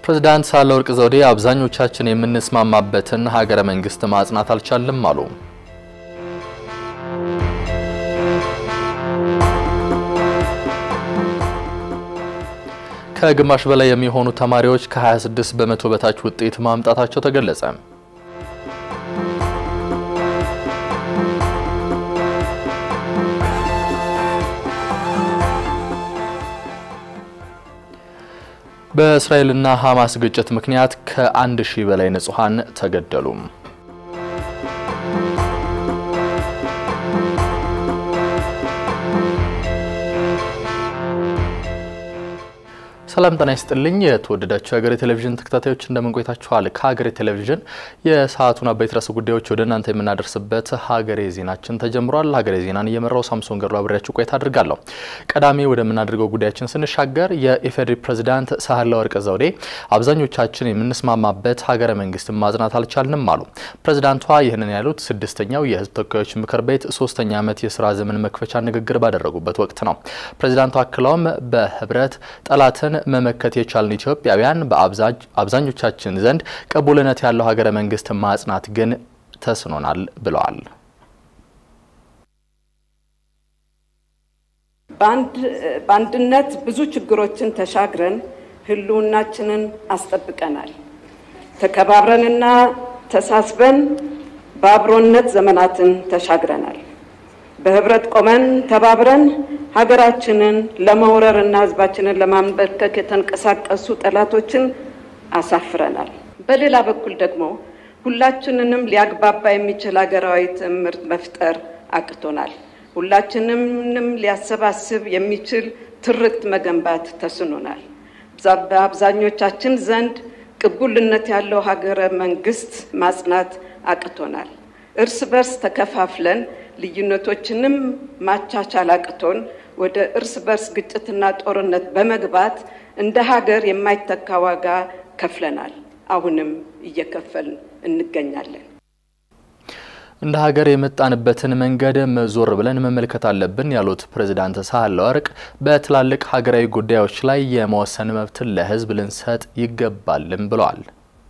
ፕሬዝዳንት ሳህለወርቅ ዘውዴ አብዛኞቻችን የምንስማማበትን ሀገረ መንግስት ማጽናት አልቻልም አሉ። ከግማሽ በላይ የሚሆኑ ተማሪዎች ከ26 በመቶ በታች ውጤት ማምጣታቸው ተገለጸ። በእስራኤልና ሐማስ ግጭት ምክንያት ከአንድ ሺህ በላይ ንጹሐን ተገደሉ። ሰላም ጤና ይስጥልኝ። የተወደዳችሁ የሀገሬ ቴሌቪዥን ተከታታዮች እንደምን ቆይታችኋል? ከሀገሬ ቴሌቪዥን የሰዓቱን አበይት ርዕሰ ጉዳዮች ወደ እናንተ የምናደርስበት ሀገሬ ዜናችን ተጀምሯል። ሀገሬ ዜናን እየመራው ሳምሶን ገድሎ አብሬያችሁ ቆይታ አድርጋለሁ። ቀዳሚ ወደምናደርገው ጉዳያችን ስንሻገር የኢፌዴሪ ፕሬዝዳንት ሳህለወርቅ ዘውዴ አብዛኞቻችን የምንስማማበት ሀገረ መንግስትን ማጽናት አልቻልንም አሉ። ፕሬዝዳንቷ ይህንን ያሉት ስድስተኛው የህዝብ ተወካዮች ምክር ቤት ሶስተኛ ዓመት የስራ ዘመን መክፈቻ ንግግር ባደረጉበት ወቅት ነው። ፕሬዝዳንቷ አክለውም በህብረት ጠላትን መመከት የቻልን ኢትዮጵያውያን በአብዛኞቻችን ዘንድ ቅቡልነት ያለው ሀገረ መንግስት ማጽናት ግን ተስኖናል ብለዋል። በአንድነት ብዙ ችግሮችን ተሻግረን ህልውናችንን አስጠብቀናል። ተከባብረንና ተሳስበን በአብሮነት ዘመናትን ተሻግረናል። በህብረት ቆመን ተባብረን ሀገራችንን ለመውረር እና ህዝባችንን ለማንበርከክ የተንቀሳቀሱ ጠላቶችን አሳፍረናል። በሌላ በኩል ደግሞ ሁላችንንም ሊያግባባ የሚችል ሀገራዊ ትምህርት መፍጠር አቅቶናል። ሁላችንንም ሊያሰባስብ የሚችል ትርክት መገንባት ተስኖናል። በአብዛኞቻችን ዘንድ ቅቡልነት ያለው ሀገረ መንግስት ማጽናት አቅቶናል። እርስ በርስ ተከፋፍለን ልዩነቶችንም ማቻቻል አቅቶን ወደ እርስ በርስ ግጭትና ጦርነት በመግባት እንደ ሀገር የማይተካ ዋጋ ከፍለናል። አሁንም እየከፈልን እንገኛለን። እንደ ሀገር የመጣንበትን መንገድ ዞር ብለን መመልከት አለብን ያሉት ፕሬዝዳንት ሳህለወርቅ በትላልቅ ሀገራዊ ጉዳዮች ላይ የመወሰን መብትን ለህዝብ ልንሰጥ ይገባልም ብለዋል።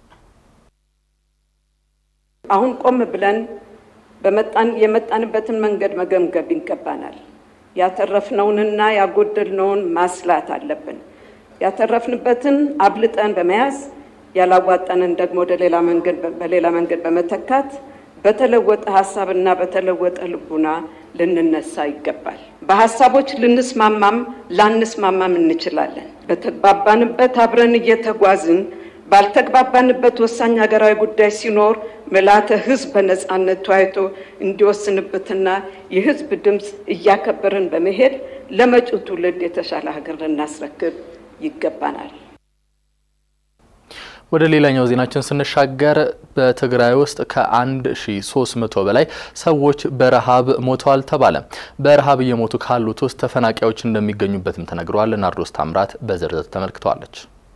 አሁን ቆም ብለን በመጣን የመጣንበትን መንገድ መገምገም ይገባናል። ያተረፍነውንና ያጎደልነውን ማስላት አለብን። ያተረፍንበትን አብልጠን በመያዝ ያላዋጣንን ደግሞ ወደ ሌላ መንገድ በሌላ መንገድ በመተካት በተለወጠ ሀሳብና በተለወጠ ልቡና ልንነሳ ይገባል። በሀሳቦች ልንስማማም ላንስማማም እንችላለን። በተግባባንበት አብረን እየተጓዝን ባልተግባባንበት ወሳኝ ሀገራዊ ጉዳይ ሲኖር ምልዓተ ሕዝብ በነፃነት ተወያይቶ እንዲወስንበትና የሕዝብ ድምፅ እያከበርን በመሄድ ለመጪው ትውልድ የተሻለ ሀገር ልናስረክብ ይገባናል። ወደ ሌላኛው ዜናችን ስንሻገር በትግራይ ውስጥ ከ1300 በላይ ሰዎች በረሃብ ሞተዋል ተባለ። በረሃብ እየሞቱ ካሉት ውስጥ ተፈናቃዮች እንደሚገኙበትም ተነግሯል። ናርዶስ ታምራት በዝርዝር ተመልክተዋለች።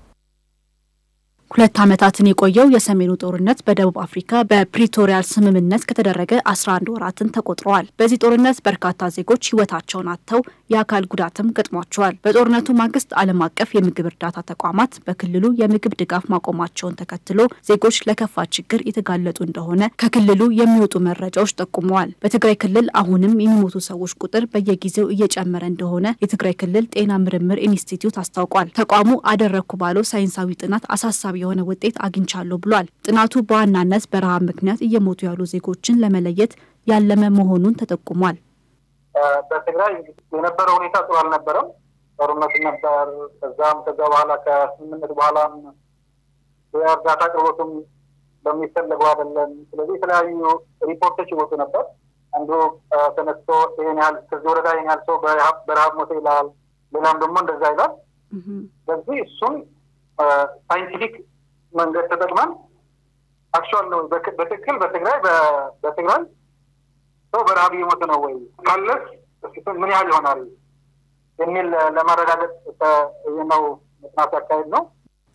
ሁለት ዓመታትን የቆየው የሰሜኑ ጦርነት በደቡብ አፍሪካ በፕሪቶሪያል ስምምነት ከተደረገ 11 ወራትን ተቆጥረዋል። በዚህ ጦርነት በርካታ ዜጎች ሕይወታቸውን አጥተው የአካል ጉዳትም ገጥሟቸዋል። በጦርነቱ ማግስት ዓለም አቀፍ የምግብ እርዳታ ተቋማት በክልሉ የምግብ ድጋፍ ማቆማቸውን ተከትሎ ዜጎች ለከፋ ችግር የተጋለጡ እንደሆነ ከክልሉ የሚወጡ መረጃዎች ጠቁመዋል። በትግራይ ክልል አሁንም የሚሞቱ ሰዎች ቁጥር በየጊዜው እየጨመረ እንደሆነ የትግራይ ክልል ጤና ምርምር ኢንስቲትዩት አስታውቋል። ተቋሙ አደረግኩ ባለው ሳይንሳዊ ጥናት አሳሳቢ የሆነ ውጤት አግኝቻለሁ ብሏል። ጥናቱ በዋናነት በረሃብ ምክንያት እየሞቱ ያሉ ዜጎችን ለመለየት ያለመ መሆኑን ተጠቁሟል። በትግራይ የነበረው ሁኔታ ጥሩ አልነበረም። ጦርነቱ ነበር። ከዛም ከዛ በኋላ ከስምምነት በኋላም የእርዳታ አቅርቦቱም በሚፈለገው አይደለም። ስለዚህ የተለያዩ ሪፖርቶች ይወጡ ነበር። አንዱ ተነስቶ ይህን ያህል ከዚህ ወረዳ ይህን ያህል ሰው በረሃብ ሞተ ይላል። ሌላም ደግሞ እንደዛ ይላል። ስለዚህ እሱን ሳይንቲፊክ መንገድ ተጠቅመን አክቹዋል ነው በትክክል በትግራይ በትግራይ ሰው በረሃብ እየሞተ ነው ወይ ካለስ ምን ያህል ይሆናል የሚል ለማረጋገጥ ነው ጥናት ያካሄድ ነው።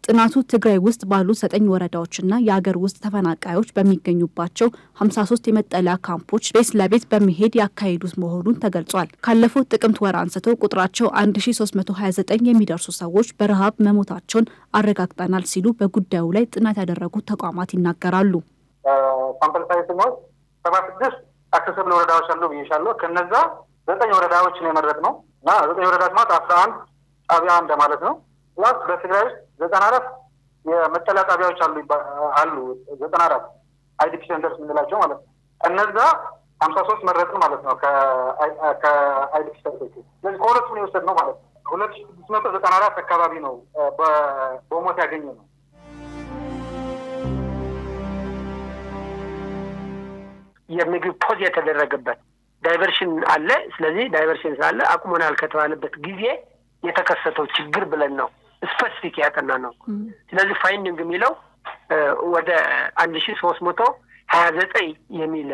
ጥናቱ ትግራይ ውስጥ ባሉ ዘጠኝ ወረዳዎችና የአገር ውስጥ ተፈናቃዮች በሚገኙባቸው 53 የመጠለያ ካምፖች ቤት ለቤት በመሄድ ያካሄዱት መሆኑን ተገልጿል። ካለፈው ጥቅምት ወር አንስቶ ቁጥራቸው 1329 የሚደርሱ ሰዎች በረሃብ መሞታቸውን አረጋግጠናል ሲሉ በጉዳዩ ላይ ጥናት ያደረጉት ተቋማት ይናገራሉ። ሳምፕል ሳይዝ ስንወስድ ሰባ ስድስት አክሰስብል ወረዳዎች አሉ ብዬሻለሁ። ከነዛ ዘጠኝ ወረዳዎች ነው የመረጥነው እና ዘጠኝ ወረዳዎች ማለት አስራ አንድ ጣቢያ እንደማለት ነው። ፕላስ በትግራይ ውስጥ ዘጠና አራት የመጠለያ ጣቢያዎች አሉ አሉ ዘጠና አራት አይዲፒ ሴንተርስ የምንላቸው ማለት ነው። እነዛ ሀምሳ ሶስት መረጥን ማለት ነው ከአይዲፒ ሴንተሮች። ስለዚህ ከሁለቱም ነው የወሰድነው ማለት ነው። ሁለት ሺ ስድስት መቶ ዘጠና አራት አካባቢ ነው በሞት ያገኘ ነው። የምግብ ፖዝ የተደረገበት ዳይቨርሽን አለ። ስለዚህ ዳይቨርሽን ስላለ አቁመናል ከተባለበት ጊዜ የተከሰተው ችግር ብለን ነው ስፐሲፊክ ያጠና ነው። ስለዚህ ፋይንዲንግ የሚለው ወደ አንድ ሺ ሶስት መቶ ሀያ ዘጠኝ የሚል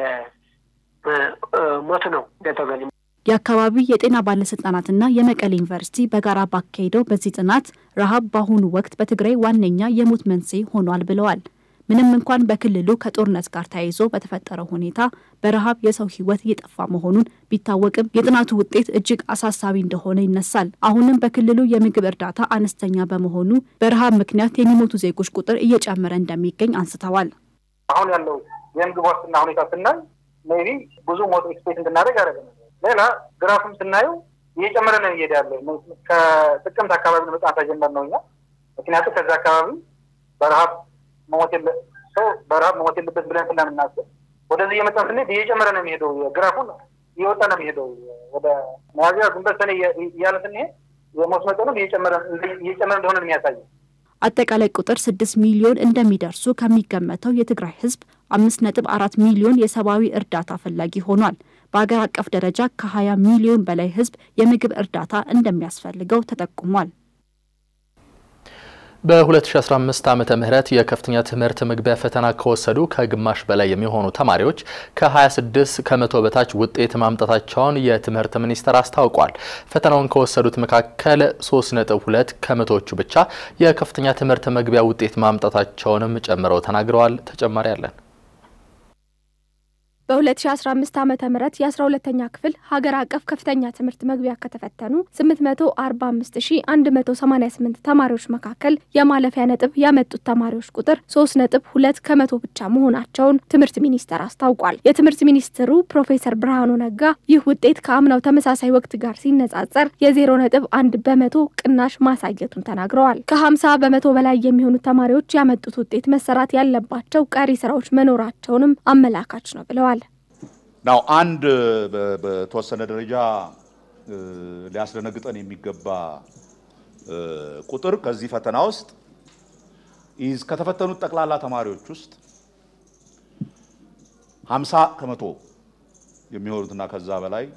ሞት ነው እንደተገኘ የአካባቢ የጤና ባለስልጣናትና የመቀሌ ዩኒቨርሲቲ በጋራ ባካሄደው በዚህ ጥናት ረሃብ በአሁኑ ወቅት በትግራይ ዋነኛ የሞት መንስኤ ሆኗል ብለዋል። ምንም እንኳን በክልሉ ከጦርነት ጋር ተያይዞ በተፈጠረው ሁኔታ በረሃብ የሰው ሕይወት እየጠፋ መሆኑን ቢታወቅም የጥናቱ ውጤት እጅግ አሳሳቢ እንደሆነ ይነሳል። አሁንም በክልሉ የምግብ እርዳታ አነስተኛ በመሆኑ በረሃብ ምክንያት የሚሞቱ ዜጎች ቁጥር እየጨመረ እንደሚገኝ አንስተዋል። አሁን ያለው የምግብ ዋስትና ሁኔታ ስናይ ሜይ ቢ ብዙ ሞት ኤክስፔክት እንድናደርግ ያደረገ ሌላ ግራፍም ስናየው እየጨመረ ነው እየሄደ ያለ ከጥቅምት አካባቢ ነው በጣም ተጀመር ነው እኛ ምክንያቱም ከዛ አካባቢ በረሃብ መሞት ሰው በረሃብ መሞት የለበት ብለን ስለምናስብ ወደዚህ እየመጣን ስንሄድ እየጨመረ ነው የሚሄደው። ግራፉን እየወጣ ነው የሚሄደው። ወደ ሚያዝያ ግንቦት፣ ሰኔ እያለ ስንሄድ የሞት መጠኑ እየጨመረ እንደሆነ ነው የሚያሳየው። አጠቃላይ ቁጥር ስድስት ሚሊዮን እንደሚደርሱ ከሚገመተው የትግራይ ሕዝብ አምስት ነጥብ አራት ሚሊዮን የሰብአዊ እርዳታ ፈላጊ ሆኗል። በሀገር አቀፍ ደረጃ ከሀያ ሚሊዮን በላይ ሕዝብ የምግብ እርዳታ እንደሚያስፈልገው ተጠቁሟል። በ2015 ዓመተ ምህረት የከፍተኛ ትምህርት መግቢያ ፈተና ከወሰዱ ከግማሽ በላይ የሚሆኑ ተማሪዎች ከ26 ከመቶ በታች ውጤት ማምጣታቸውን የትምህርት ሚኒስቴር አስታውቋል። ፈተናውን ከወሰዱት መካከል 3.2 ከመቶዎቹ ብቻ የከፍተኛ ትምህርት መግቢያ ውጤት ማምጣታቸውንም ጨምረው ተናግረዋል። ተጨማሪ አለን። በ2015 ዓ ም የ12ተኛ ክፍል ሀገር አቀፍ ከፍተኛ ትምህርት መግቢያ ከተፈተኑ 845188 ተማሪዎች መካከል የማለፊያ ነጥብ ያመጡት ተማሪዎች ቁጥር 3.2 ከመቶ ብቻ መሆናቸውን ትምህርት ሚኒስቴር አስታውቋል። የትምህርት ሚኒስትሩ ፕሮፌሰር ብርሃኑ ነጋ ይህ ውጤት ከአምናው ተመሳሳይ ወቅት ጋር ሲነጻጸር የ0.1 በመቶ ቅናሽ ማሳየቱን ተናግረዋል። ከ50 በመቶ በላይ የሚሆኑ ተማሪዎች ያመጡት ውጤት መሰራት ያለባቸው ቀሪ ስራዎች መኖራቸውንም አመላካች ነው ብለዋል። ናው አንድ በተወሰነ ደረጃ ሊያስደነግጠን የሚገባ ቁጥር ከዚህ ፈተና ውስጥ ኢዝ ከተፈተኑት ጠቅላላ ተማሪዎች ውስጥ 50 ከመቶ የሚሆኑትና ከዛ በላይ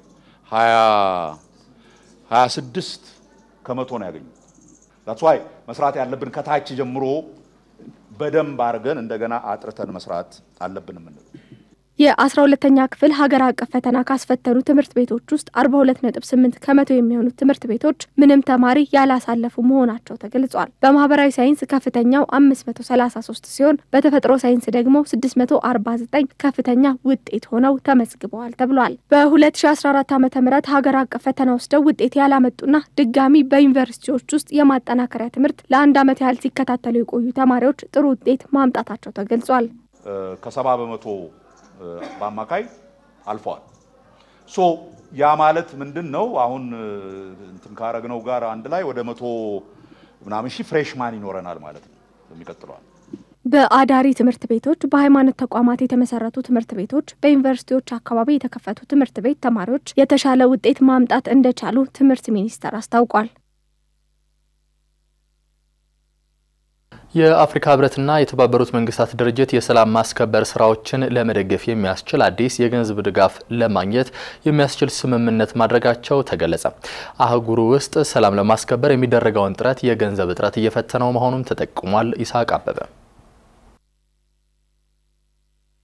26 ከመቶ ነው ያገኙት። ዛትስ ዋይ መስራት ያለብን ከታች ጀምሮ በደንብ አድርገን እንደገና አጥርተን መስራት አለብን የምንለው የአስራ ሁለተኛ ክፍል ሀገር አቀፍ ፈተና ካስፈተኑ ትምህርት ቤቶች ውስጥ አርባ ሁለት ነጥብ ስምንት ከመቶ የሚሆኑት ትምህርት ቤቶች ምንም ተማሪ ያላሳለፉ መሆናቸው ተገልጿል። በማህበራዊ ሳይንስ ከፍተኛው አምስት መቶ ሰላሳ ሶስት ሲሆን በተፈጥሮ ሳይንስ ደግሞ ስድስት መቶ አርባ ዘጠኝ ከፍተኛ ውጤት ሆነው ተመዝግበዋል ተብሏል። በሁለት ሺ አስራ አራት ዓመተ ምህረት ሀገር አቀፍ ፈተና ወስደው ውጤት ያላመጡና ድጋሚ በዩኒቨርሲቲዎች ውስጥ የማጠናከሪያ ትምህርት ለአንድ ዓመት ያህል ሲከታተሉ የቆዩ ተማሪዎች ጥሩ ውጤት ማምጣታቸው ተገልጿል። ከሰባ በመቶ በአማካይ አልፈዋል። ሶ ያ ማለት ምንድን ነው? አሁን እንትን ካረግነው ጋር አንድ ላይ ወደ መቶ ምናምን ሺህ ፍሬሽማን ይኖረናል ማለት ነው የሚቀጥለዋል። በአዳሪ ትምህርት ቤቶች፣ በሃይማኖት ተቋማት የተመሰረቱ ትምህርት ቤቶች፣ በዩኒቨርሲቲዎች አካባቢ የተከፈቱ ትምህርት ቤት ተማሪዎች የተሻለ ውጤት ማምጣት እንደቻሉ ትምህርት ሚኒስቴር አስታውቋል። የአፍሪካ ህብረትና የተባበሩት መንግስታት ድርጅት የሰላም ማስከበር ስራዎችን ለመደገፍ የሚያስችል አዲስ የገንዘብ ድጋፍ ለማግኘት የሚያስችል ስምምነት ማድረጋቸው ተገለጸ። አህጉሩ ውስጥ ሰላም ለማስከበር የሚደረገውን ጥረት የገንዘብ እጥረት እየፈተነው መሆኑም ተጠቁሟል። ይስሐቅ አበበ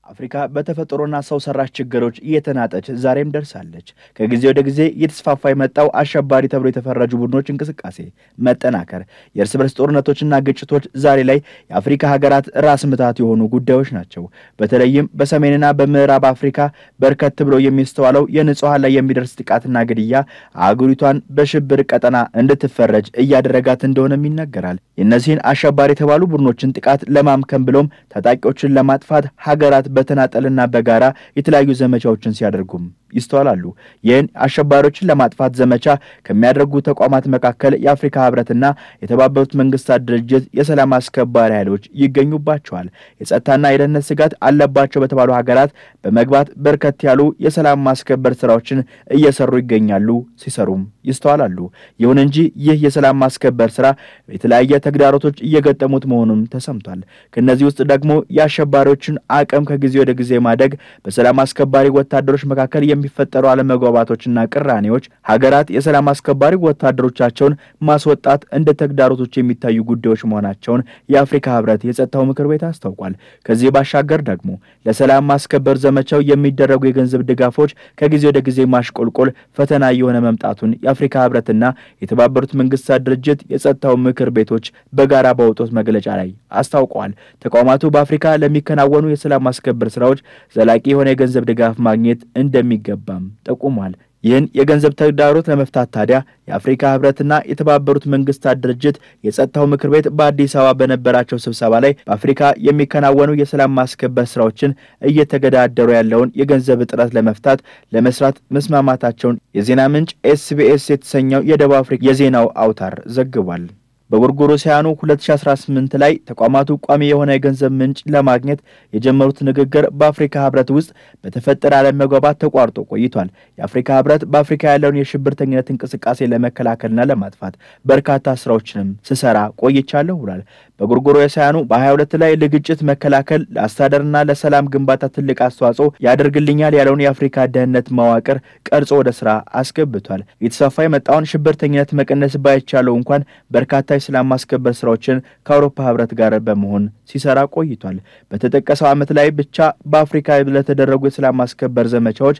አፍሪካ በተፈጥሮና ሰው ሰራሽ ችግሮች እየተናጠች ዛሬም ደርሳለች። ከጊዜ ወደ ጊዜ እየተስፋፋ የመጣው አሸባሪ ተብሎ የተፈረጁ ቡድኖች እንቅስቃሴ መጠናከር፣ የእርስ በርስ ጦርነቶችና ግጭቶች ዛሬ ላይ የአፍሪካ ሀገራት ራስ ምታት የሆኑ ጉዳዮች ናቸው። በተለይም በሰሜንና በምዕራብ አፍሪካ በርከት ብሎ የሚስተዋለው የንጹሐን ላይ የሚደርስ ጥቃትና ግድያ አህጉሪቷን በሽብር ቀጠና እንድትፈረጅ እያደረጋት እንደሆነም ይነገራል። የእነዚህን አሸባሪ የተባሉ ቡድኖችን ጥቃት ለማምከን ብሎም ታጣቂዎችን ለማጥፋት ሀገራት በተናጠልና በጋራ የተለያዩ ዘመቻዎችን ሲያደርጉም ይስተዋላሉ። ይህን አሸባሪዎችን ለማጥፋት ዘመቻ ከሚያደርጉ ተቋማት መካከል የአፍሪካ ህብረትና የተባበሩት መንግስታት ድርጅት የሰላም አስከባሪ ኃይሎች ይገኙባቸዋል። የጸጥታና የደህንነት ስጋት አለባቸው በተባሉ ሀገራት በመግባት በርከት ያሉ የሰላም ማስከበር ስራዎችን እየሰሩ ይገኛሉ፣ ሲሰሩም ይስተዋላሉ። ይሁን እንጂ ይህ የሰላም ማስከበር ስራ የተለያየ ተግዳሮቶች እየገጠሙት መሆኑም ተሰምቷል። ከእነዚህ ውስጥ ደግሞ የአሸባሪዎችን አቅም ከጊዜ ወደ ጊዜ ማደግ፣ በሰላም አስከባሪ ወታደሮች መካከል የሚፈጠሩ አለመግባባቶችና ቅራኔዎች ሀገራት የሰላም አስከባሪ ወታደሮቻቸውን ማስወጣት እንደ ተግዳሮቶች የሚታዩ ጉዳዮች መሆናቸውን የአፍሪካ ህብረት የጸጥታው ምክር ቤት አስታውቋል። ከዚህ ባሻገር ደግሞ ለሰላም ማስከበር ዘመቻው የሚደረጉ የገንዘብ ድጋፎች ከጊዜ ወደ ጊዜ ማሽቆልቆል ፈተና የሆነ መምጣቱን የአፍሪካ ህብረትና የተባበሩት መንግስታት ድርጅት የጸጥታው ምክር ቤቶች በጋራ ባወጡት መግለጫ ላይ አስታውቀዋል። ተቋማቱ በአፍሪካ ለሚከናወኑ የሰላም ማስከበር ስራዎች ዘላቂ የሆነ የገንዘብ ድጋፍ ማግኘት እንደሚገባም ጠቁሟል። ይህን የገንዘብ ተግዳሮት ለመፍታት ታዲያ የአፍሪካ ህብረትና የተባበሩት መንግስታት ድርጅት የጸጥታው ምክር ቤት በአዲስ አበባ በነበራቸው ስብሰባ ላይ በአፍሪካ የሚከናወኑ የሰላም ማስከበር ስራዎችን እየተገዳደሩ ያለውን የገንዘብ እጥረት ለመፍታት ለመስራት መስማማታቸውን የዜና ምንጭ ኤስቢኤስ የተሰኘው የደቡብ አፍሪካ የዜናው አውታር ዘግቧል። በጎርጎሮሳውያኑ 2018 ላይ ተቋማቱ ቋሚ የሆነ የገንዘብ ምንጭ ለማግኘት የጀመሩት ንግግር በአፍሪካ ህብረት ውስጥ በተፈጠረ አለመግባባት ተቋርጦ ቆይቷል። የአፍሪካ ህብረት በአፍሪካ ያለውን የሽብርተኝነት እንቅስቃሴ ለመከላከልና ለማጥፋት በርካታ ስራዎችንም ስሰራ ቆይቻለሁ ብሏል። በጎርጎሮሳውያኑ በ22 ላይ ለግጭት መከላከል ለአስተዳደርና ለሰላም ግንባታ ትልቅ አስተዋጽኦ ያደርግልኛል ያለውን የአፍሪካ ደህንነት መዋቅር ቀርጾ ወደ ስራ አስገብቷል። የተስፋፋ የመጣውን ሽብርተኝነት መቀነስ ባይቻለው እንኳን በርካታ የሰላም ማስከበር ስራዎችን ከአውሮፓ ህብረት ጋር በመሆን ሲሰራ ቆይቷል። በተጠቀሰው ዓመት ላይ ብቻ በአፍሪካ ለተደረጉ የሰላም ማስከበር ዘመቻዎች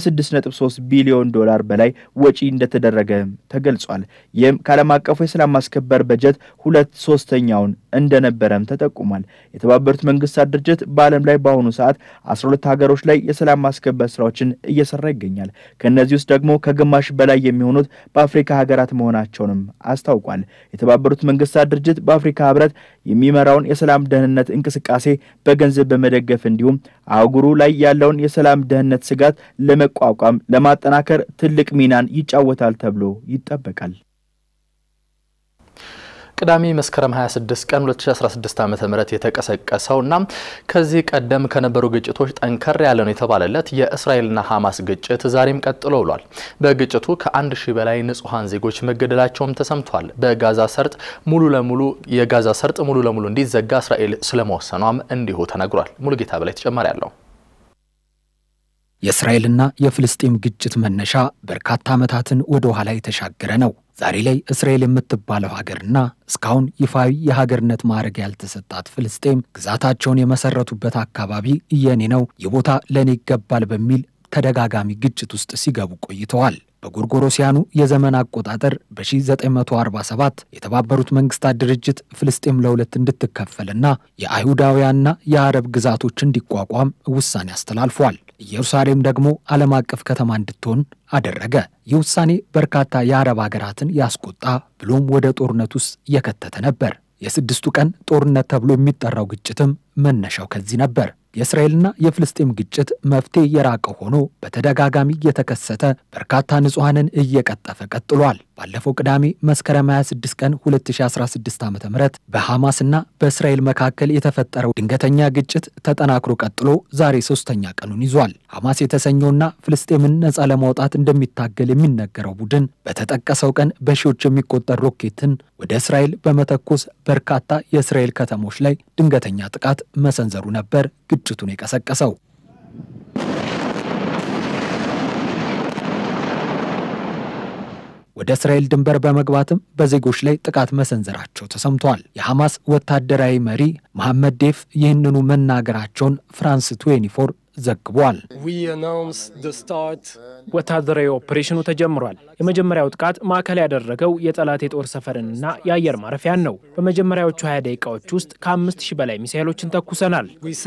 ከ6.3 ቢሊዮን ዶላር በላይ ወጪ እንደተደረገ ተገልጿል። ይህም ከዓለም አቀፉ የሰላም ማስከበር በጀት ሁለት ሶስተኛውን እንደነበረም ተጠቁሟል። የተባበሩት መንግስታት ድርጅት በዓለም ላይ በአሁኑ ሰዓት 12 ሀገሮች ላይ የሰላም ማስከበር ስራዎችን እየሰራ ይገኛል። ከእነዚህ ውስጥ ደግሞ ከግማሽ በላይ የሚሆኑት በአፍሪካ ሀገራት መሆናቸውንም አስታውቋል። የተባበሩት መንግስታት ድርጅት በአፍሪካ ህብረት የሚመራውን የሰላም ደህንነት እንቅስቃሴ በገንዘብ በመደገፍ እንዲሁም አህጉሩ ላይ ያለውን የሰላም ደህንነት ስጋት ለመቋቋም ለማጠናከር ትልቅ ሚናን ይጫወታል ተብሎ ይጠበቃል። ቅዳሜ መስከረም 26 ቀን 2016 ዓ.ም የተቀሰቀሰውና ከዚህ ቀደም ከነበሩ ግጭቶች ጠንከር ያለ ነው የተባለለት የእስራኤልና ሐማስ ግጭት ዛሬም ቀጥሎ ውሏል። በግጭቱ ከአንድ ሺህ በላይ ንጹሐን ዜጎች መገደላቸውም ተሰምቷል። በጋዛ ሰርጥ ሙሉ ለሙሉ የጋዛ ሰርጥ ሙሉ ለሙሉ እንዲዘጋ እስራኤል ስለመወሰኗም እንዲሁ ተነግሯል። ሙሉጌታ በላይ ተጨማሪ አለው። የእስራኤልና የፍልስጤም ግጭት መነሻ በርካታ ዓመታትን ወደ ኋላ የተሻገረ ነው። ዛሬ ላይ እስራኤል የምትባለው ሀገርና እስካሁን ይፋዊ የሀገርነት ማዕረግ ያልተሰጣት ፍልስጤም ግዛታቸውን የመሰረቱበት አካባቢ የኔ ነው፣ ይህ ቦታ ለእኔ ይገባል በሚል ተደጋጋሚ ግጭት ውስጥ ሲገቡ ቆይተዋል። በጎርጎሮሲያኑ የዘመን አቆጣጠር በ1947 የተባበሩት መንግስታት ድርጅት ፍልስጤም ለሁለት እንድትከፈልና የአይሁዳውያንና የአረብ ግዛቶች እንዲቋቋም ውሳኔ አስተላልፏል። ኢየሩሳሌም ደግሞ ዓለም አቀፍ ከተማ እንድትሆን አደረገ። ይህ ውሳኔ በርካታ የአረብ ሀገራትን ያስቆጣ ብሎም ወደ ጦርነት ውስጥ የከተተ ነበር። የስድስቱ ቀን ጦርነት ተብሎ የሚጠራው ግጭትም መነሻው ከዚህ ነበር። የእስራኤልና የፍልስጤም ግጭት መፍትሄ የራቀ ሆኖ በተደጋጋሚ እየተከሰተ በርካታ ንጹሐንን እየቀጠፈ ቀጥሏል። ባለፈው ቅዳሜ መስከረም 26 ቀን 2016 ዓ ም በሐማስና በእስራኤል መካከል የተፈጠረው ድንገተኛ ግጭት ተጠናክሮ ቀጥሎ ዛሬ ሶስተኛ ቀኑን ይዟል። ሐማስ የተሰኘውና ፍልስጤምን ነፃ ለማውጣት እንደሚታገል የሚነገረው ቡድን በተጠቀሰው ቀን በሺዎች የሚቆጠር ሮኬትን ወደ እስራኤል በመተኮስ በርካታ የእስራኤል ከተሞች ላይ ድንገተኛ ጥቃት መሰንዘሩ ነበር ግጭቱን የቀሰቀሰው። ወደ እስራኤል ድንበር በመግባትም በዜጎች ላይ ጥቃት መሰንዘራቸው ተሰምቷል። የሐማስ ወታደራዊ መሪ መሐመድ ዴፍ ይህንኑ መናገራቸውን ፍራንስ 24 ዘግቧል። ወታደራዊ ኦፕሬሽኑ ተጀምሯል። የመጀመሪያው ጥቃት ማዕከል ያደረገው የጠላት የጦር ሰፈርንና የአየር ማረፊያን ነው። በመጀመሪያዎቹ 20 ደቂቃዎች ውስጥ ከአምስት ሺህ በላይ ሚሳይሎችን ተኩሰናል።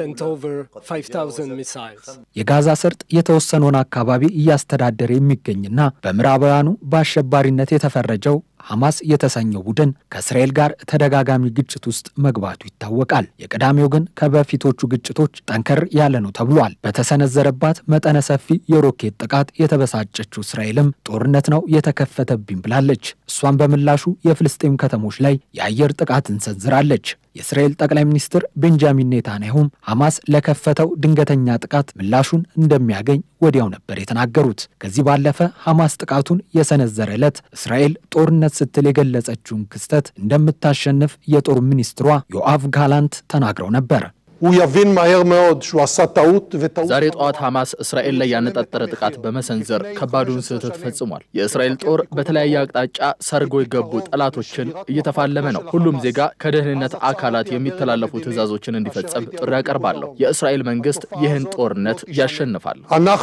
የጋዛ ሰርጥ የተወሰነውን አካባቢ እያስተዳደረ የሚገኝና በምዕራባውያኑ በአሸባሪነት የተፈረጀው ሐማስ የተሰኘው ቡድን ከእስራኤል ጋር ተደጋጋሚ ግጭት ውስጥ መግባቱ ይታወቃል። የቀዳሚው ግን ከበፊቶቹ ግጭቶች ጠንከር ያለ ነው ተብሏል። በተሰነዘረባት መጠነ ሰፊ የሮኬት ጥቃት የተበሳጨችው እስራኤልም ጦርነት ነው የተከፈተብኝ ብላለች። እሷን በምላሹ የፍልስጤም ከተሞች ላይ የአየር ጥቃትን ሰንዝራለች። የእስራኤል ጠቅላይ ሚኒስትር ቤንጃሚን ኔታንያሁም ሐማስ ለከፈተው ድንገተኛ ጥቃት ምላሹን እንደሚያገኝ ወዲያው ነበር የተናገሩት። ከዚህ ባለፈ ሐማስ ጥቃቱን የሰነዘረ ዕለት እስራኤል ጦርነት ስትል የገለጸችውን ክስተት እንደምታሸንፍ የጦር ሚኒስትሯ ዮአቭ ጋላንት ተናግረው ነበር። ዛሬ ጠዋት ሐማስ እስራኤል ላይ ያነጣጠረ ጥቃት በመሰንዘር ከባዱን ስህተት ፈጽሟል። የእስራኤል ጦር በተለያየ አቅጣጫ ሰርጎ የገቡ ጠላቶችን እየተፋለመ ነው። ሁሉም ዜጋ ከደህንነት አካላት የሚተላለፉ ትዕዛዞችን እንዲፈጸም ጥሪ ያቀርባለሁ። የእስራኤል መንግስት ይህን ጦርነት ያሸንፋል።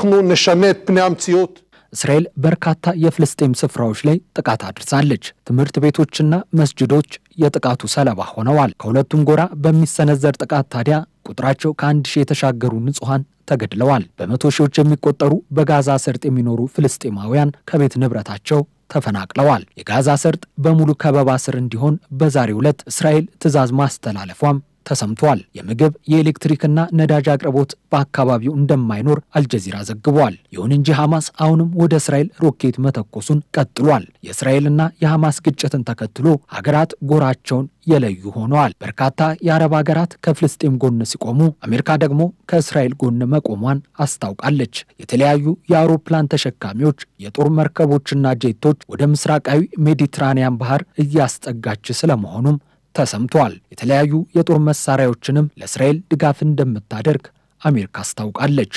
እስራኤል በርካታ የፍልስጤም ስፍራዎች ላይ ጥቃት አድርሳለች። ትምህርት ቤቶችና መስጅዶች የጥቃቱ ሰለባ ሆነዋል። ከሁለቱም ጎራ በሚሰነዘር ጥቃት ታዲያ ቁጥራቸው ከአንድ ሺህ የተሻገሩ ንጹሐን ተገድለዋል። በመቶ ሺዎች የሚቆጠሩ በጋዛ ሰርጥ የሚኖሩ ፍልስጤማውያን ከቤት ንብረታቸው ተፈናቅለዋል። የጋዛ ሰርጥ በሙሉ ከበባ ስር እንዲሆን በዛሬው ዕለት እስራኤል ትዕዛዝ ማስተላለፏም ተሰምቷል። የምግብ የኤሌክትሪክና ነዳጅ አቅርቦት በአካባቢው እንደማይኖር አልጀዚራ ዘግቧል። ይሁን እንጂ ሐማስ አሁንም ወደ እስራኤል ሮኬት መተኮሱን ቀጥሏል። የእስራኤልና የሐማስ ግጭትን ተከትሎ ሀገራት ጎራቸውን የለዩ ሆነዋል። በርካታ የአረብ ሀገራት ከፍልስጤም ጎን ሲቆሙ፣ አሜሪካ ደግሞ ከእስራኤል ጎን መቆሟን አስታውቃለች። የተለያዩ የአውሮፕላን ተሸካሚዎች የጦር መርከቦችና ጄቶች ወደ ምስራቃዊ ሜዲትራኒያን ባህር እያስጠጋች ስለመሆኑም ተሰምቷል። የተለያዩ የጦር መሳሪያዎችንም ለእስራኤል ድጋፍ እንደምታደርግ አሜሪካ አስታውቃለች።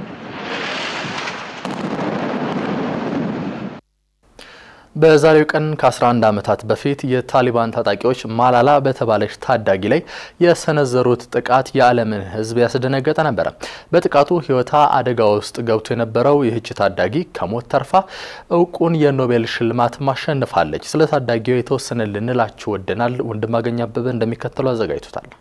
በዛሬው ቀን ከ11 ዓመታት በፊት የታሊባን ታጣቂዎች ማላላ በተባለች ታዳጊ ላይ የሰነዘሩት ጥቃት የዓለምን ሕዝብ ያስደነገጠ ነበረ። በጥቃቱ ሕይወቷ አደጋ ውስጥ ገብቶ የነበረው ይህች ታዳጊ ከሞት ተርፋ እውቁን የኖቤል ሽልማት ማሸንፋለች። ስለ ታዳጊው የተወሰነ ልንላችሁ ወደናል። ወንድማገኝ አበበ እንደሚከተለው አዘጋጅቶታል።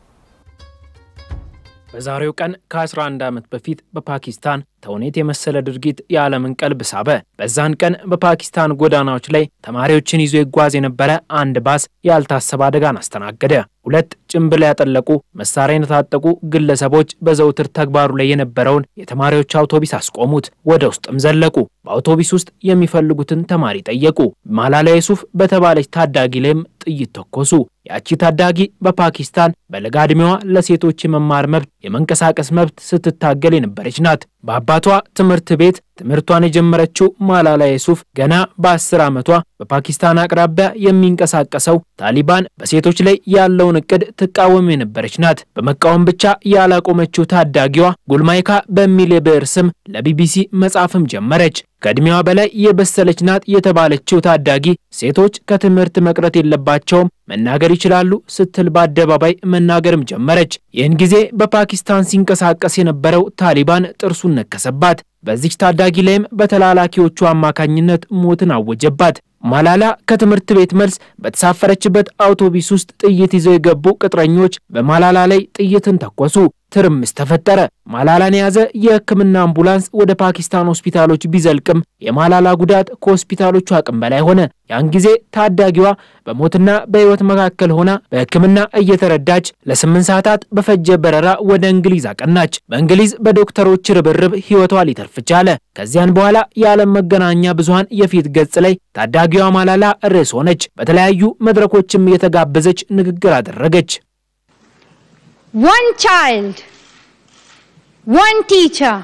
በዛሬው ቀን ከ11 ዓመት በፊት በፓኪስታን ተውኔት የመሰለ ድርጊት የዓለምን ቀልብ ሳበ። በዛን ቀን በፓኪስታን ጎዳናዎች ላይ ተማሪዎችን ይዞ ይጓዝ የነበረ አንድ ባስ ያልታሰበ አደጋን አስተናገደ። ሁለት ጭንብል ያጠለቁ መሳሪያ የታጠቁ ግለሰቦች በዘውትር ተግባሩ ላይ የነበረውን የተማሪዎች አውቶቢስ አስቆሙት። ወደ ውስጥም ዘለቁ። በአውቶቢስ ውስጥ የሚፈልጉትን ተማሪ ጠየቁ። ማላላ ዩሱፍ በተባለች ታዳጊ ላይም ጥይት ተኮሱ። ያቺ ታዳጊ በፓኪስታን በለጋ ዕድሜዋ ለሴቶች የመማር መብት፣ የመንቀሳቀስ መብት ስትታገል የነበረች ናት። በአባቷ ትምህርት ቤት ትምህርቷን የጀመረችው ማላላ ዩሱፍ ገና በአስር ዓመቷ በፓኪስታን አቅራቢያ የሚንቀሳቀሰው ታሊባን በሴቶች ላይ ያለውን እቅድ ትቃወም የነበረች ናት። በመቃወም ብቻ ያላቆመችው ታዳጊዋ ጉልማይካ በሚል የብዕር ስም ለቢቢሲ መጻፍም ጀመረች። ከዕድሜዋ በላይ የበሰለች ናት የተባለችው ታዳጊ ሴቶች ከትምህርት መቅረት የለባቸውም፣ መናገር ይችላሉ ስትል በአደባባይ መናገርም ጀመረች። ይህን ጊዜ በፓኪስታን ሲንቀሳቀስ የነበረው ታሊባን ጥርሱን ነከሰባት። በዚች ታዳጊ ላይም በተላላኪዎቹ አማካኝነት ሞትን አወጀባት። ማላላ ከትምህርት ቤት መልስ በተሳፈረችበት አውቶቡስ ውስጥ ጥይት ይዘው የገቡ ቅጥረኞች በማላላ ላይ ጥይትን ተኮሱ። ትርምስ ተፈጠረ። ማላላን የያዘ የሕክምና አምቡላንስ ወደ ፓኪስታን ሆስፒታሎች ቢዘልቅም የማላላ ጉዳት ከሆስፒታሎቹ አቅም በላይ ሆነ። ያን ጊዜ ታዳጊዋ በሞትና በሕይወት መካከል ሆና በሕክምና እየተረዳች ለስምንት ሰዓታት በፈጀ በረራ ወደ እንግሊዝ አቀናች። በእንግሊዝ በዶክተሮች ርብርብ ሕይወቷ ሊተርፍ ቻለ። ከዚያን በኋላ የዓለም መገናኛ ብዙሃን የፊት ገጽ ላይ ታዳጊዋ ማላላ ርዕስ ሆነች። በተለያዩ መድረኮችም እየተጋበዘች ንግግር አደረገች። One child, one teacher,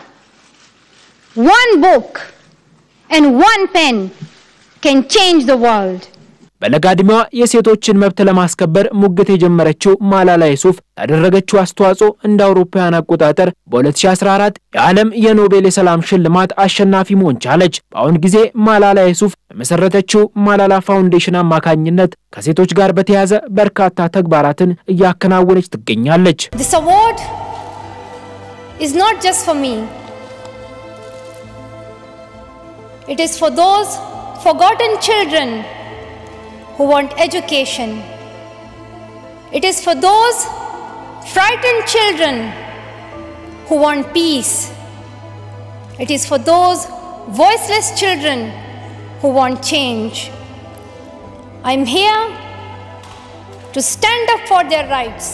one book, and one pen can change the world. በለጋ ዕድሜዋ የሴቶችን መብት ለማስከበር ሙግት የጀመረችው ማላላ ዩሱፍ ያደረገችው አስተዋጽኦ እንደ አውሮፓውያን አቆጣጠር በ2014 የዓለም የኖቤል የሰላም ሽልማት አሸናፊ መሆን ቻለች። በአሁን ጊዜ ማላላ ዩሱፍ በመሰረተችው ማላላ ፋውንዴሽን አማካኝነት ከሴቶች ጋር በተያያዘ በርካታ ተግባራትን እያከናወነች ትገኛለች። This award is not just for me. It is for those forgotten children who want education. It is for those frightened children who want peace. It is for those voiceless children who want change. I'm here to stand up for their rights.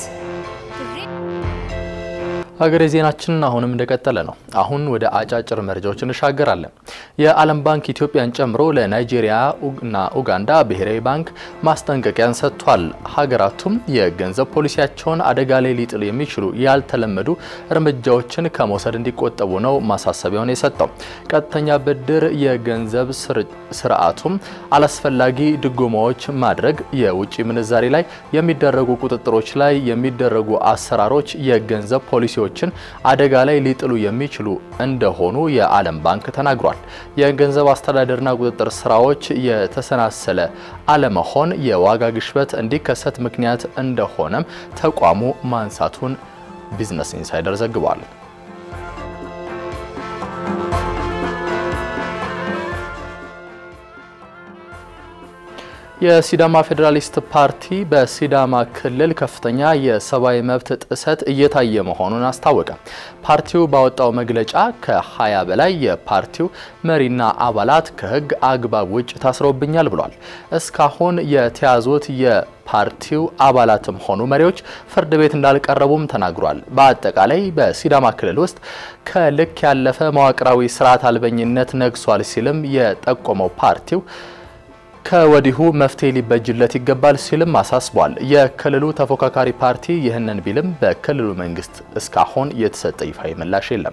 ሀገሬ ዜናችን አሁንም እንደቀጠለ ነው። አሁን ወደ አጫጭር መረጃዎች እንሻገራለን። የዓለም ባንክ ኢትዮጵያን ጨምሮ ለናይጄሪያ እና ኡጋንዳ ብሔራዊ ባንክ ማስጠንቀቂያን ሰጥቷል። ሀገራቱም የገንዘብ ፖሊሲያቸውን አደጋ ላይ ሊጥሉ የሚችሉ ያልተለመዱ እርምጃዎችን ከመውሰድ እንዲቆጠቡ ነው ማሳሰቢያውን የሰጠው። ቀጥተኛ ብድር፣ የገንዘብ ስርዓቱም አላስፈላጊ ድጎማዎች ማድረግ፣ የውጭ ምንዛሬ ላይ የሚደረጉ ቁጥጥሮች ላይ የሚደረጉ አሰራሮች የገንዘብ ፖሊሲዎች ችን አደጋ ላይ ሊጥሉ የሚችሉ እንደሆኑ የዓለም ባንክ ተናግሯል። የገንዘብ አስተዳደርና ቁጥጥር ስራዎች የተሰናሰለ አለመሆን የዋጋ ግሽበት እንዲከሰት ምክንያት እንደሆነም ተቋሙ ማንሳቱን ቢዝነስ ኢንሳይደር ዘግቧል። የሲዳማ ፌዴራሊስት ፓርቲ በሲዳማ ክልል ከፍተኛ የሰብአዊ መብት ጥሰት እየታየ መሆኑን አስታወቀ። ፓርቲው ባወጣው መግለጫ ከ20 በላይ የፓርቲው መሪና አባላት ከሕግ አግባብ ውጭ ታስረውብኛል ብሏል። እስካሁን የተያዙት የፓርቲው አባላትም ሆኑ መሪዎች ፍርድ ቤት እንዳልቀረቡም ተናግሯል። በአጠቃላይ በሲዳማ ክልል ውስጥ ከልክ ያለፈ መዋቅራዊ ስርዓት አልበኝነት ነግሷል ሲልም የጠቆመው ፓርቲው ከወዲሁ መፍትሄ ሊበጅለት ይገባል ሲልም አሳስቧል። የክልሉ ተፎካካሪ ፓርቲ ይህንን ቢልም በክልሉ መንግስት እስካሁን የተሰጠ ይፋዊ ምላሽ የለም።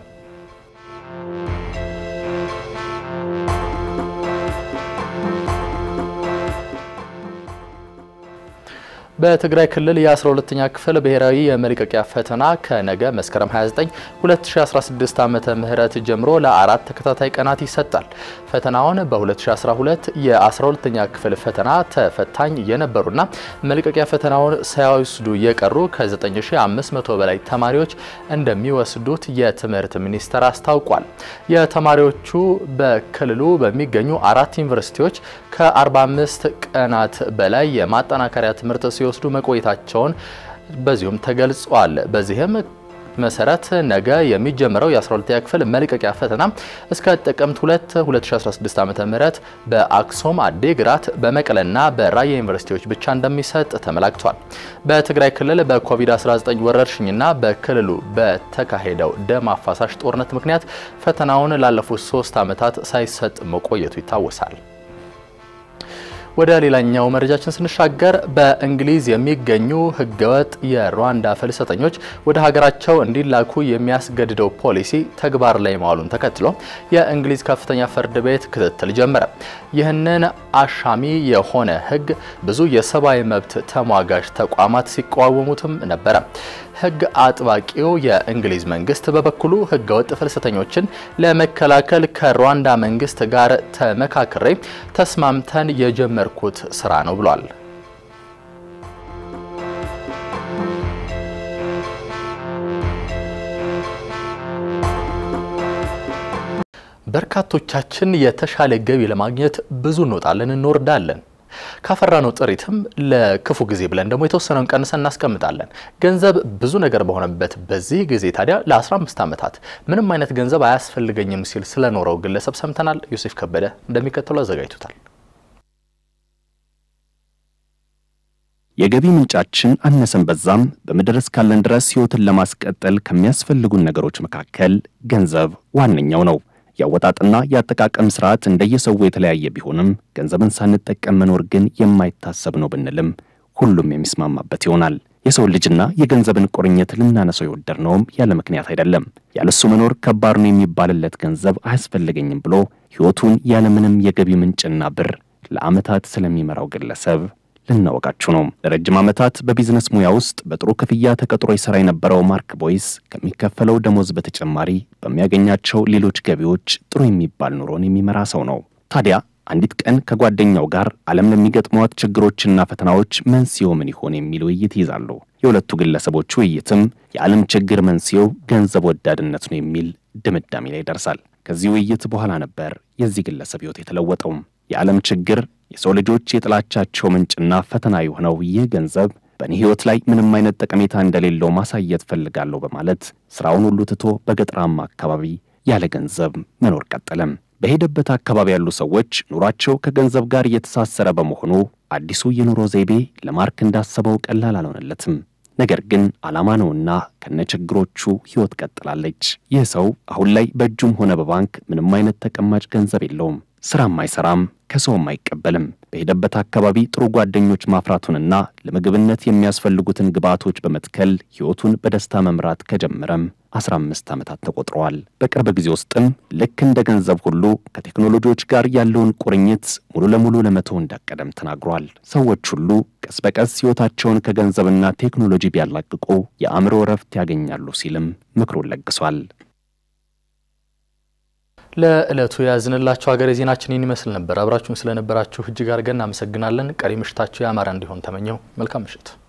በትግራይ ክልል የ12ኛ ክፍል ብሔራዊ የመልቀቂያ ፈተና ከነገ መስከረም 29 2016 ዓመተ ምህረት ጀምሮ ለአራት ተከታታይ ቀናት ይሰጣል። ፈተናውን በ2012 የ12ኛ ክፍል ፈተና ተፈታኝ የነበሩና መልቀቂያ ፈተናውን ሳይወስዱ የቀሩ ከ9500 በላይ ተማሪዎች እንደሚወስዱት የትምህርት ሚኒስቴር አስታውቋል። የተማሪዎቹ በክልሉ በሚገኙ አራት ዩኒቨርሲቲዎች ከ45 ቀናት በላይ የማጠናከሪያ ትምህርት ሲወስዱ መቆየታቸውን በዚሁም ተገልጿል። በዚህም መሰረት ነገ የሚጀምረው የ12ኛ ክፍል መልቀቂያ ፈተና እስከ ጥቅምት 2 2016 ዓ.ም በአክሱም፣ አዴግራት፣ በመቀለና በራያ ዩኒቨርሲቲዎች ብቻ እንደሚሰጥ ተመላክቷል። በትግራይ ክልል በኮቪድ-19 ወረርሽኝና በክልሉ በተካሄደው ደም አፋሳሽ ጦርነት ምክንያት ፈተናውን ላለፉት ሶስት ዓመታት ሳይሰጥ መቆየቱ ይታወሳል። ወደ ሌላኛው መረጃችን ስንሻገር በእንግሊዝ የሚገኙ ህገወጥ የሩዋንዳ ፍልሰተኞች ወደ ሀገራቸው እንዲላኩ የሚያስገድደው ፖሊሲ ተግባር ላይ መዋሉን ተከትሎ የእንግሊዝ ከፍተኛ ፍርድ ቤት ክትትል ጀመረ። ይህንን አሻሚ የሆነ ህግ ብዙ የሰብአዊ መብት ተሟጋች ተቋማት ሲቃወሙትም ነበረ። ህግ አጥባቂው የእንግሊዝ መንግስት በበኩሉ ህገወጥ ፍልሰተኞችን ለመከላከል ከሩዋንዳ መንግስት ጋር ተመካክሬ ተስማምተን የጀመርኩት ስራ ነው ብሏል። በርካቶቻችን የተሻለ ገቢ ለማግኘት ብዙ እንወጣለን፣ እንወርዳለን። ካፈራነው ጥሪትም ለክፉ ጊዜ ብለን ደግሞ የተወሰነውን ቀንሰን እናስቀምጣለን። ገንዘብ ብዙ ነገር በሆነበት በዚህ ጊዜ ታዲያ ለ15 ዓመታት ምንም አይነት ገንዘብ አያስፈልገኝም ሲል ስለኖረው ግለሰብ ሰምተናል። ዮሴፍ ከበደ እንደሚከተሉ አዘጋጅቶታል። የገቢ ምንጫችን አነሰን በዛም በምድር እስካለን ድረስ ህይወትን ለማስቀጠል ከሚያስፈልጉን ነገሮች መካከል ገንዘብ ዋነኛው ነው። የአወጣጥና የአጠቃቀም ስርዓት እንደየሰው የተለያየ ቢሆንም ገንዘብን ሳንጠቀም መኖር ግን የማይታሰብ ነው ብንልም ሁሉም የሚስማማበት ይሆናል። የሰው ልጅና የገንዘብን ቁርኝት ልናነሰው የወደድነውም ያለ ምክንያት አይደለም። ያለሱ መኖር ከባድ ነው የሚባልለት ገንዘብ አያስፈልገኝም ብሎ ህይወቱን ያለምንም የገቢ ምንጭና ብር ለዓመታት ስለሚመራው ግለሰብ ልናወቃችሁ ነው። ለረጅም ዓመታት በቢዝነስ ሙያ ውስጥ በጥሩ ክፍያ ተቀጥሮ ይሠራ የነበረው ማርክ ቦይስ ከሚከፈለው ደሞዝ በተጨማሪ በሚያገኛቸው ሌሎች ገቢዎች ጥሩ የሚባል ኑሮን የሚመራ ሰው ነው። ታዲያ አንዲት ቀን ከጓደኛው ጋር ዓለም ለሚገጥሟት ችግሮችና ፈተናዎች መንስኤው ምን ይሆን የሚል ውይይት ይይዛሉ። የሁለቱ ግለሰቦች ውይይትም የዓለም ችግር መንስኤው ገንዘብ ወዳድነት ነው የሚል ድምዳሜ ላይ ይደርሳል። ከዚህ ውይይት በኋላ ነበር የዚህ ግለሰብ ሕይወት የተለወጠው። የዓለም ችግር የሰው ልጆች የጥላቻቸው ምንጭና ፈተና የሆነው ይህ ገንዘብ በእኔ ሕይወት ላይ ምንም አይነት ጠቀሜታ እንደሌለው ማሳየት ፈልጋለሁ በማለት ሥራውን ሁሉ ትቶ በገጠራማ አካባቢ ያለ ገንዘብ መኖር ቀጠለም። በሄደበት አካባቢ ያሉ ሰዎች ኑሯቸው ከገንዘብ ጋር እየተሳሰረ በመሆኑ አዲሱ የኑሮ ዘይቤ ለማርክ እንዳሰበው ቀላል አልሆነለትም። ነገር ግን ዓላማ ነውና ከነችግሮቹ ሕይወት ቀጥላለች። ይህ ሰው አሁን ላይ በእጁም ሆነ በባንክ ምንም አይነት ተቀማጭ ገንዘብ የለውም። ሥራም አይሠራም፣ ከሰውም አይቀበልም። በሄደበት አካባቢ ጥሩ ጓደኞች ማፍራቱንና ለምግብነት የሚያስፈልጉትን ግብዓቶች በመትከል ሕይወቱን በደስታ መምራት ከጀመረም 15 ዓመታት ተቆጥረዋል። በቅርብ ጊዜ ውስጥም ልክ እንደ ገንዘብ ሁሉ ከቴክኖሎጂዎች ጋር ያለውን ቁርኝት ሙሉ ለሙሉ ለመተው እንዳቀደም ተናግሯል። ሰዎች ሁሉ ቀስ በቀስ ሕይወታቸውን ከገንዘብና ቴክኖሎጂ ቢያላቅቁ የአእምሮ እረፍት ያገኛሉ ሲልም ምክሩን ለግሷል። ለዕለቱ የያዝንላችሁ ሀገሬ ዜናችን ይህን ይመስል ነበር። አብራችሁን ስለነበራችሁ እጅግ አድርገን እናመሰግናለን። ቀሪ ምሽታችሁ ያማረ እንዲሆን ተመኘው። መልካም ምሽት